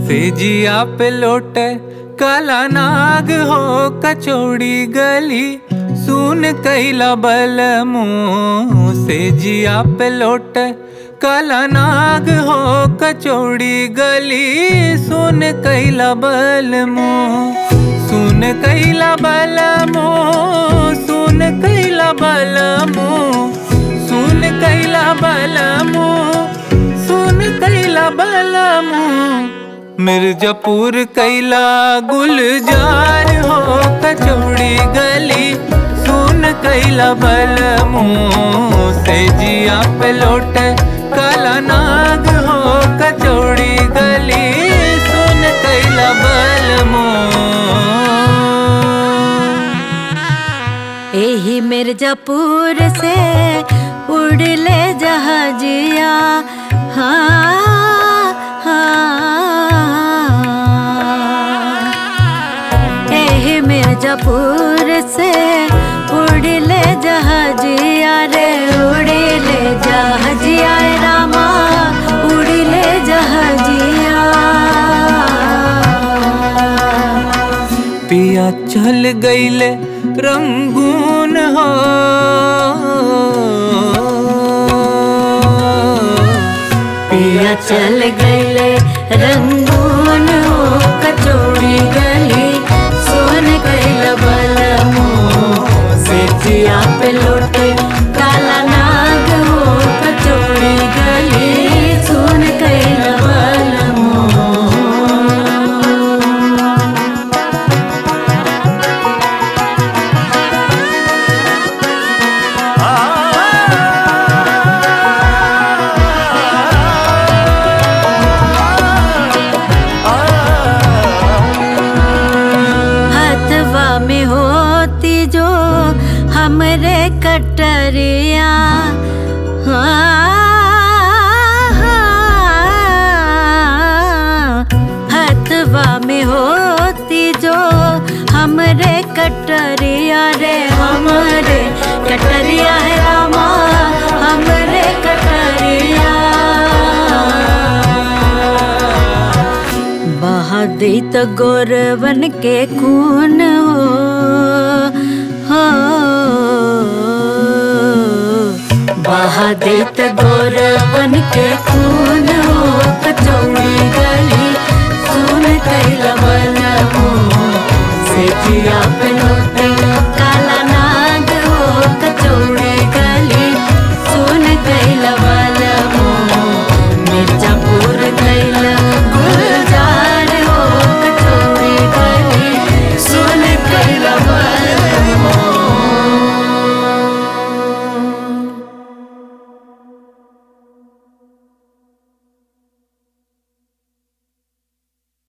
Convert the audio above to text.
सेजिया पे लोटे काला नाग हो कचौड़ी गली सुन कैला बल मुँह सेजिया पे लोटे काला नाग हो कचौड़ी गली सुन कैला बल मुँह सुन कैला बल मुँह सुन कैला बल मुँह सुन कैला बल मुँह सुन कैला बल मुँह मिर्जापुर कैला गुलजार हो कचौड़ी गली सुन कैला बल मुँह से जिया पे लौट काला नाग हो कचौड़ी गली सुन कैला बल मुँह एही मिर्जापुर से उड़ले जहाजिया हाँ हाँ एही मिर्जापुर से उड़ले जहाजिया रे उड़ले जहाजिया रामा उड़ले जहाजिया पिया चल गईले रंगून हो पिया चल गईले रंगून हो कचौड़ी गली सोन कैल बल से जिया पे लौटे काला नाग हो कचौड़ी गली सोन कैल बल हथवा में होती जो हमरे कटरिया हाँ, हथवा में होती जो हमरे कटरिया रे हमरे कटरिया है रामा हमरे कटरिया बहा दे तो गौरवन के खून हो हो बहा दे तो गौर